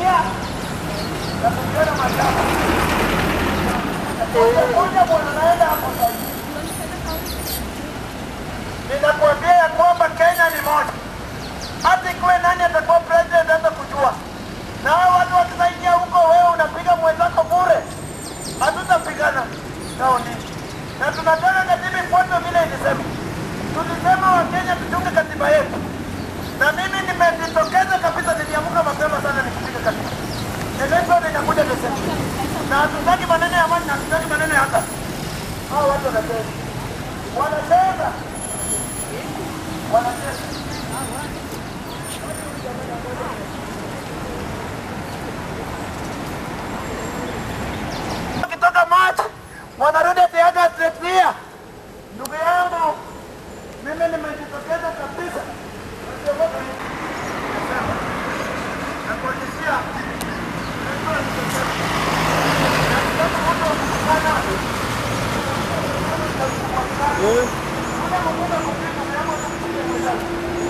nia ya kujenga mashamba. Moja bwana naenda hapo sasa. Ninakuambia ya kwamba Kenya ni moja. Hata ikiwe nani atakuwa president hata kujua. Na hao watu wakisaidia huko, wewe unapiga mwenzako bure. Hatutapigana nao nini? Na tunataka katiba ifuatwe vile ilisema. Tulisema Wakenya tuchunge katiba yetu, na mimi nimejitokeza kabisa, niliamka mapema sana nikipiga katiba. Election inakuja Desemba, na hatutaki maneno ya amani na hatutaki maneno ya hata. Hao watu wanacheza, wanacheza, wanacheza. Wakitoka March wanarudi Tiaga Atletikia. Ndugu yangu, mimi nimejitokeza kabisa. Nasiogopa hii. Nasema. Nakuhakikishia. Najua nitasema. Na kama watu wakikutana, kuna mmoja kupita na yamo anakuja mwenzake.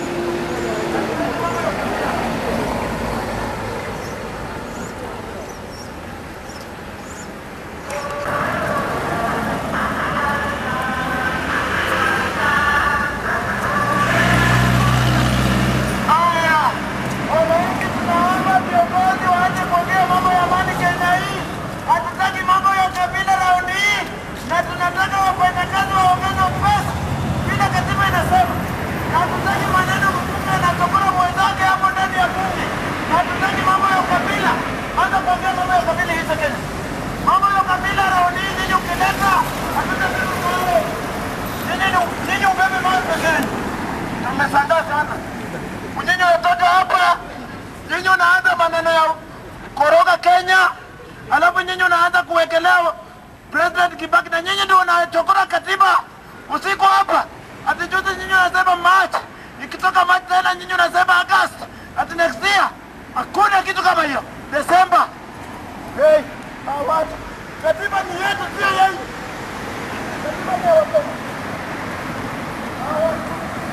Haya, wananchi tunaomba viongozi waache kuongea mambo ya amani Kenya hii. Hatutaki mambo ya kabila raundi hii, na tunataka wafanyakazi waongeze pesa vile katiba inasema. Na Hatutaki maneno mbunge anachokora mwenzake hapo ndani ya bunge. Na Hatutaki mambo ya ukabila, hata kuongea mambo ya ukabila hizo Kenya. Mambo ya ukabila raundi hii nyinyi ukileta, hatutabeba mawe. Nyinyi ni- nyinyi ubebe mawe pekee. Tumeshangaa sana. Nyinyi watoto hapa, nyinyi unaanza maneno ya koroga Kenya, alafu nyinyi unaanza kuwekelea President Kibaki na nyinyi ndio unachokora katiba usiku hapa. Ati juzi nyinyi unasema March, ikitoka March tena nyinyi unasema August, ati next year. Hakuna kitu kama hiyo. Desemba. Hey, hawa watu. Katiba ni yetu, sio yenu. Katiba ni ya Wakenya. Hawa watu.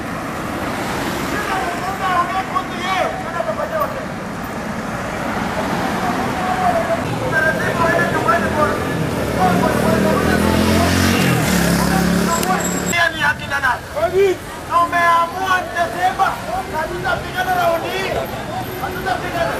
Tumeamua Desemba na tutapigana raundi hii. Hatutapigana.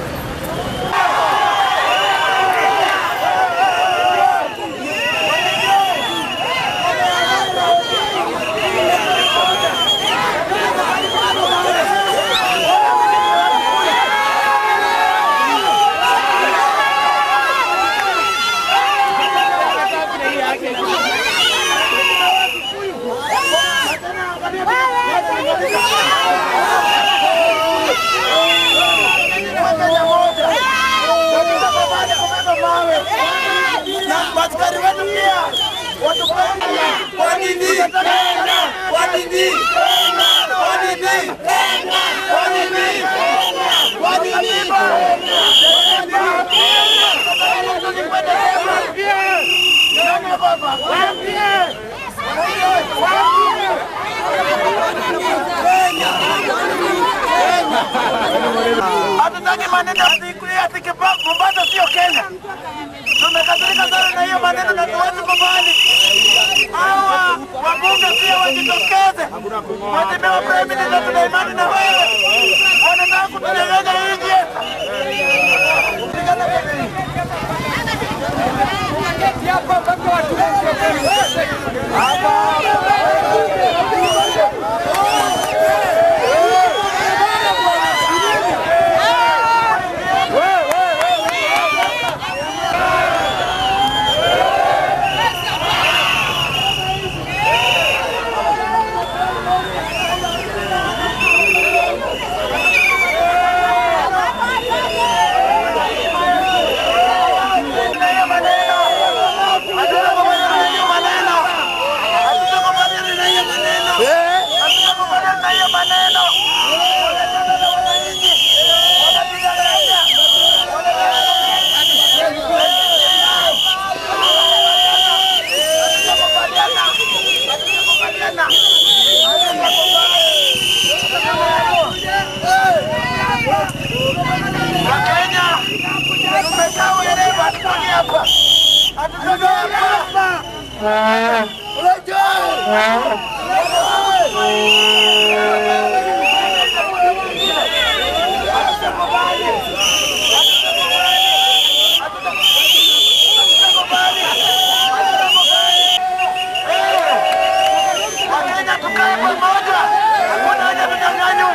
Maskari wetu pia watupende. Kwa nini? Kwa nini? Kwa nini? Kwa nini? Kwa nini? Hatutaki maneno ati Kipa- Mombasa sio Kenya. Tumekasirika sana na hiyo maneno na tuwezi kubali. Hawa wabunge pia wajitokeze, mheshimiwa prime minister, tuna imani na wewe. Wanataka kutunyang'anya nchi yetu. Pigana Kenya hii. Wakenya tukae pamoja, hakuna haja tudanganywe.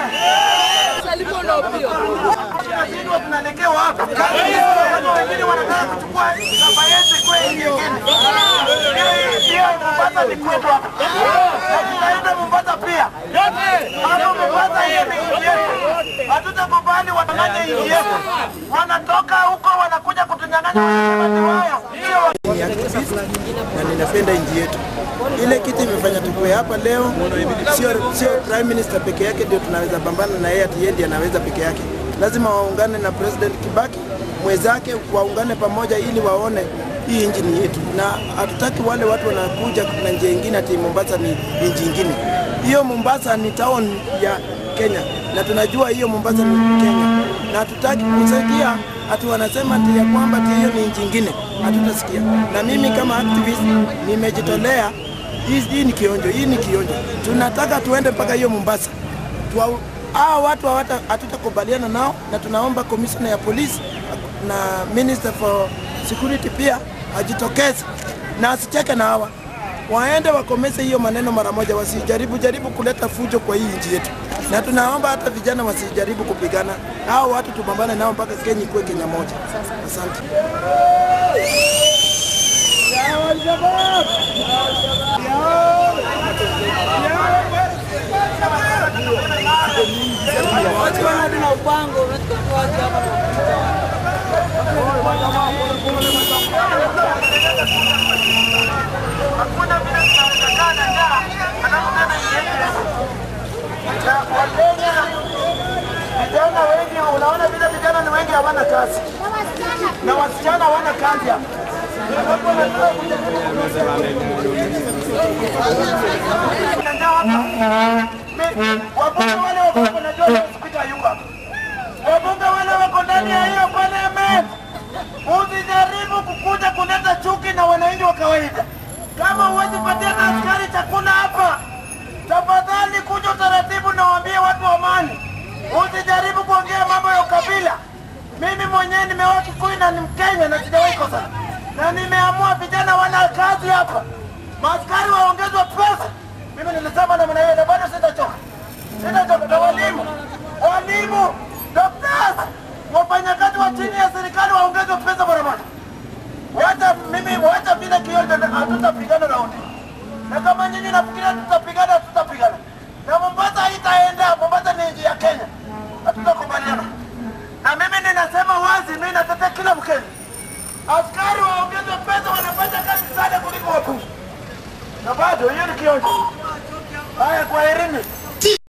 Tunashindwa tunaelekea wapi? Kama wengine wanataka kuchukua namba yetu ikuwe nchi nyingine. Hiyo- hiyo Mombasa ni kwetu hapa. Na tutaenda Mombasa pia. Hapo Mombasa hiyo ni nchi yetu. Hatutakubali wanyang'anye nchi yetu. Wanatoka huko wanakuja kutunyang'anya wanasema ni wao. Sio ni activist na ninapenda nchi yetu. Ile kitu imefanya tukue hapa leo, sio sio prime minister peke yake ndio tunaweza pambana na yeye, ati yeye ndiye anaweza peke yake. Lazima waungane na president Kibaki mwenzake, waungane pamoja ili waone hii nchi ni yetu, na hatutaki wale watu wanakuja na njia ingine ati Mombasa ni nchi ingine. Hiyo Mombasa ni town ya Kenya na tunajua hiyo Mombasa ni Kenya, na hatutaki kusaidia ati wanasema ati ya kwamba ati hiyo ni nchi ingine, hatutasikia. Na mimi kama activist nimejitolea. Hii, hii ni kionjo, hii ni kionjo. Tunataka tuende mpaka hiyo Mombasa. Tuwa, hao watu hawata- hatutakubaliana nao, na tunaomba commissioner ya polisi na minister for security pia ajitokeze na asicheke na hawa waende wakomese hiyo maneno mara moja, wasijaribu jaribu kuleta fujo kwa hii nchi yetu, na tunaomba hata vijana wasijaribu kupigana hao watu, tupambane nao mpaka Kenya ikuwe Kenya moja. Asante. hakuna vile tunawezekana na njaa alafu tena nchi yetu na Wakenya vijana wengi, unaona vile vijana ni wengi hawana kazi na wasichana hawana kazi hapa. Hapo wanataka kujaribu kuna njaa hapa. Mi- Wabunge wale wako hapa, najua leo spika hayuko hapa. Wabunge wale wako ndani ya hiyo parliament, usijaribu kukuja kuleta chuki na wananchi wa kawaida. Kama huwezi patia na askari chakula hapa, tafadhali kuja utaratibu na waambie watu wa amani. Usijaribu kuongea mambo ya ukabila. Mimi mwenyewe nimeoa Kikuyu na ni Mkenya na sijawahi kosa, na nimeamua vijana wana kazi hapa, maaskari waongezwe pesa. Mimi nilisema namna hiyo na bado sitachoka, sitachoka. Na walimu, walimu, daktari, wafanyakazi wa chini ya serikali waongezwe pesa mara moja. Wacha mimi, wacha vile kionjo, hatutapigana na ODM. Na kama nyinyi nafikiria tutapigana, tutapigana. Na Mombasa haitaenda. Mombasa ni nchi ya Kenya, hatutakubaliana. Na mimi ninasema wazi, mimi natetea kila Mkenya. Askari waongezwe pesa, wanafanya kazi sana kuliko wabunge. Na bado hiyo ni kionjo. Haya, kwaherini.